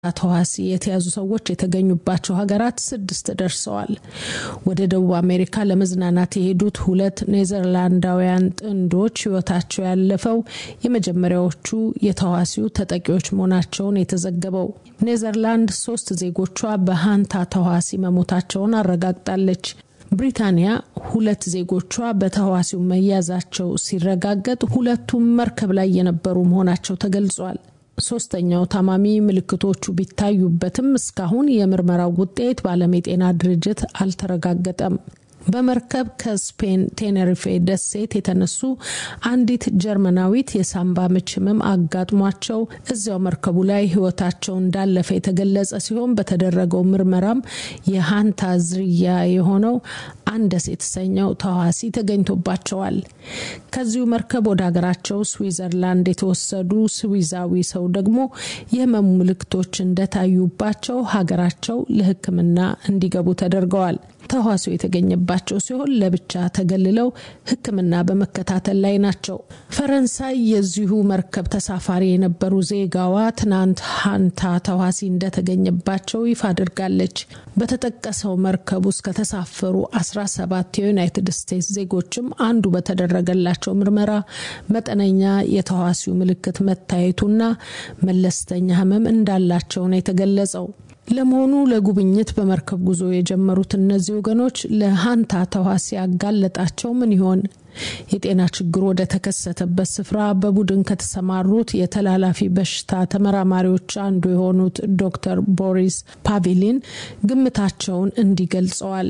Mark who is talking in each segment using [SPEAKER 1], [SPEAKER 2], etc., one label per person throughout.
[SPEAKER 1] ተዋሲ የተያዙ ሰዎች የተገኙባቸው ሀገራት ስድስት ደርሰዋል። ወደ ደቡብ አሜሪካ ለመዝናናት የሄዱት ሁለት ኔዘርላንዳውያን ጥንዶች ሕይወታቸው ያለፈው የመጀመሪያዎቹ የተዋሲው ተጠቂዎች መሆናቸውን የተዘገበው ኔዘርላንድ ሶስት ዜጎቿ በሃንታ ተዋሲ መሞታቸውን አረጋግጣለች። ብሪታንያ ሁለት ዜጎቿ በተህዋሲው መያዛቸው ሲረጋገጥ ሁለቱም መርከብ ላይ የነበሩ መሆናቸው ተገልጿል። ሶስተኛው ታማሚ ምልክቶቹ ቢታዩበትም እስካሁን የምርመራው ውጤት በዓለም የጤና ድርጅት አልተረጋገጠም። በመርከብ ከስፔን ቴኔሪፌ ደሴት የተነሱ አንዲት ጀርመናዊት የሳምባ ምች ህመም አጋጥሟቸው እዚያው መርከቡ ላይ ህይወታቸው እንዳለፈ የተገለጸ ሲሆን በተደረገው ምርመራም የሃንታ ዝርያ የሆነው አንደስ የተሰኘው ተዋሲ ተገኝቶባቸዋል። ከዚሁ መርከብ ወደ ሀገራቸው ስዊዘርላንድ የተወሰዱ ስዊዛዊ ሰው ደግሞ የህመሙ ምልክቶች እንደታዩባቸው ሀገራቸው ለሕክምና እንዲገቡ ተደርገዋል። ተዋሲው የተገኘባቸው ሲሆን ለብቻ ተገልለው ሕክምና በመከታተል ላይ ናቸው። ፈረንሳይ የዚሁ መርከብ ተሳፋሪ የነበሩ ዜጋዋ ትናንት ሃንታ ተዋሲ እንደተገኘባቸው ይፋ አድርጋለች። በተጠቀሰው መርከብ ውስጥ ከተሳፈሩ 17 የዩናይትድ ስቴትስ ዜጎችም አንዱ በተደረገላቸው ምርመራ መጠነኛ የተዋሲው ምልክት መታየቱና መለስተኛ ህመም እንዳላቸው ነው የተገለጸው። ለመሆኑ ለጉብኝት በመርከብ ጉዞ የጀመሩት እነዚህ ወገኖች ለሃንታ ተዋሲ ያጋለጣቸው ምን ይሆን? የጤና ችግሩ ወደ ተከሰተበት ስፍራ በቡድን ከተሰማሩት የተላላፊ በሽታ ተመራማሪዎች አንዱ የሆኑት ዶክተር ቦሪስ ፓቪሊን ግምታቸውን እንዲህ ገልጸዋል።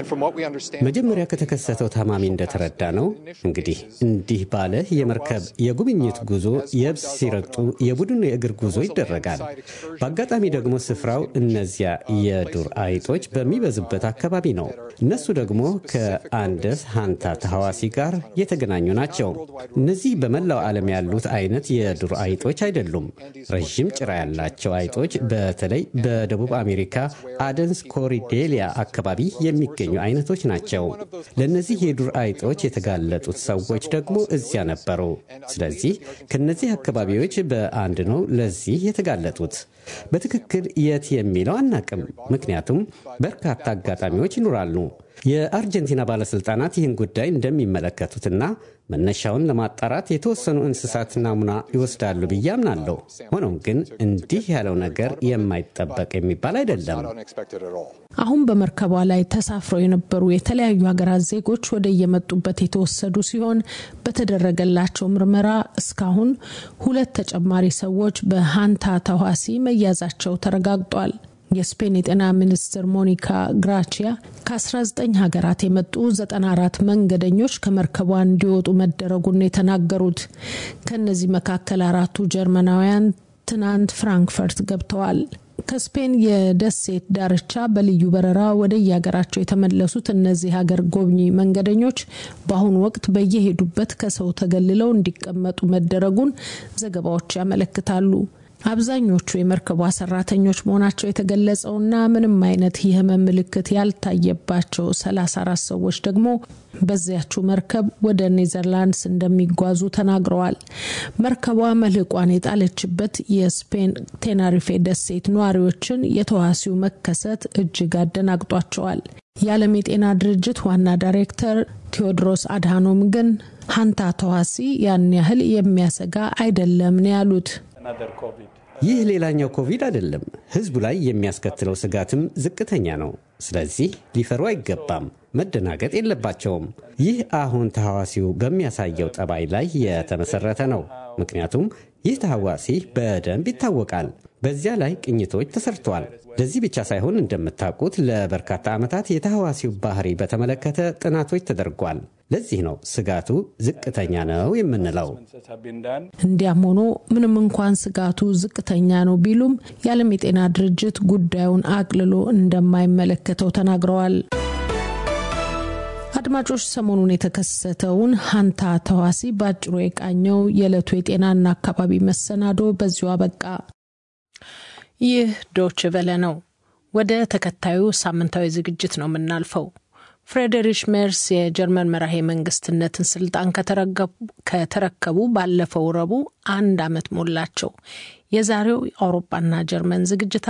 [SPEAKER 2] መጀመሪያ ከተከሰተው ታማሚ እንደተረዳ ነው እንግዲህ እንዲህ ባለ የመርከብ የጉብኝት ጉዞ የብስ ሲረግጡ የቡድን የእግር ጉዞ ይደረጋል። በአጋጣሚ ደግሞ ስፍራው እነዚያ የዱር አይጦች በሚበዙበት አካባቢ ነው። እነሱ ደግሞ ከአንደስ ሃንታ ተሐዋሲ ጋር የተገናኙ ናቸው። እነዚህ በመላው ዓለም ያሉት አይነት የዱር አይጦች አይደሉም። ረዥም ጭራ ያላቸው አይጦች በተለይ በደቡብ አሜሪካ አደንስ ኮሪዴሊያ አካባቢ የሚገኙ አይነቶች ናቸው። ለእነዚህ የዱር አይጦች የተጋለጡት ሰዎች ደግሞ እዚያ ነበሩ። ስለዚህ ከነዚህ አካባቢዎች በአንድ ነው ለዚህ የተጋለጡት። በትክክል የት የሚለው አናቅም፣ ምክንያቱም በርካታ አጋጣሚዎች ይኖራሉ። የአርጀንቲና ባለሥልጣናት ይህን ጉዳይ እንደሚመለከቱትና መነሻውን ለማጣራት የተወሰኑ እንስሳት ናሙና ይወስዳሉ ብዬ አምናለሁ። ሆኖም ግን እንዲህ ያለው ነገር የማይጠበቅ የሚባል አይደለም።
[SPEAKER 1] አሁን በመርከቧ ላይ ተሳፍረው የነበሩ የተለያዩ ሀገራት ዜጎች ወደ የመጡበት የተወሰዱ ሲሆን በተደረገላቸው ምርመራ እስካሁን ሁለት ተጨማሪ ሰዎች በሃንታ ተዋሲ መያዛቸው ተረጋግጧል። የስፔን የጤና ሚኒስትር ሞኒካ ግራቺያ ከ19 ሀገራት የመጡ 94 መንገደኞች ከመርከቧ እንዲወጡ መደረጉን የተናገሩት ከእነዚህ መካከል አራቱ ጀርመናውያን ትናንት ፍራንክፈርት ገብተዋል። ከስፔን የደሴት ዳርቻ በልዩ በረራ ወደ የሀገራቸው የተመለሱት እነዚህ ሀገር ጎብኚ መንገደኞች በአሁኑ ወቅት በየሄዱበት ከሰው ተገልለው እንዲቀመጡ መደረጉን ዘገባዎች ያመለክታሉ። አብዛኞቹ የመርከቧ ሰራተኞች መሆናቸው የተገለጸውና ምንም አይነት የህመም ምልክት ያልታየባቸው 34 ሰዎች ደግሞ በዚያችው መርከብ ወደ ኔዘርላንድስ እንደሚጓዙ ተናግረዋል። መርከቧ መልህቋን የጣለችበት የስፔን ቴናሪፌ ደሴት ነዋሪዎችን የተዋሲው መከሰት እጅግ አደናግጧቸዋል። የዓለም የጤና ድርጅት ዋና ዳይሬክተር ቴዎድሮስ አድሃኖም ግን ሃንታ ተዋሲ ያን ያህል የሚያሰጋ አይደለም ነው ያሉት።
[SPEAKER 2] ይህ ሌላኛው ኮቪድ አይደለም። ህዝቡ ላይ የሚያስከትለው ስጋትም ዝቅተኛ ነው። ስለዚህ ሊፈሩ አይገባም፣ መደናገጥ የለባቸውም። ይህ አሁን ተሐዋሲው በሚያሳየው ጠባይ ላይ የተመሰረተ ነው። ምክንያቱም ይህ ተሐዋሲ በደንብ ይታወቃል። በዚያ ላይ ቅኝቶች ተሰርተዋል። ለዚህ ብቻ ሳይሆን እንደምታውቁት ለበርካታ ዓመታት የተሐዋሲው ባህሪ በተመለከተ ጥናቶች ተደርጓል። ለዚህ ነው ስጋቱ ዝቅተኛ ነው የምንለው።
[SPEAKER 1] እንዲያም ሆኖ ምንም እንኳን ስጋቱ ዝቅተኛ ነው ቢሉም የዓለም የጤና ድርጅት ጉዳዩን አቅልሎ እንደማይመለከተው ተናግረዋል። አድማጮች፣ ሰሞኑን የተከሰተውን ሃንታ ተዋሲ በአጭሩ የቃኘው የዕለቱ የጤናና አካባቢ መሰናዶ በዚሁ አበቃ። ይህ ዶች ቨለ ነው። ወደ ተከታዩ ሳምንታዊ ዝግጅት ነው የምናልፈው። ፍሬዴሪሽ ሜርስ የጀርመን መራሄ መንግስትነትን ስልጣን ከተረከቡ ባለፈው ረቡዕ አንድ ዓመት ሞላቸው። የዛሬው የአውሮፓና ጀርመን ዝግጅታ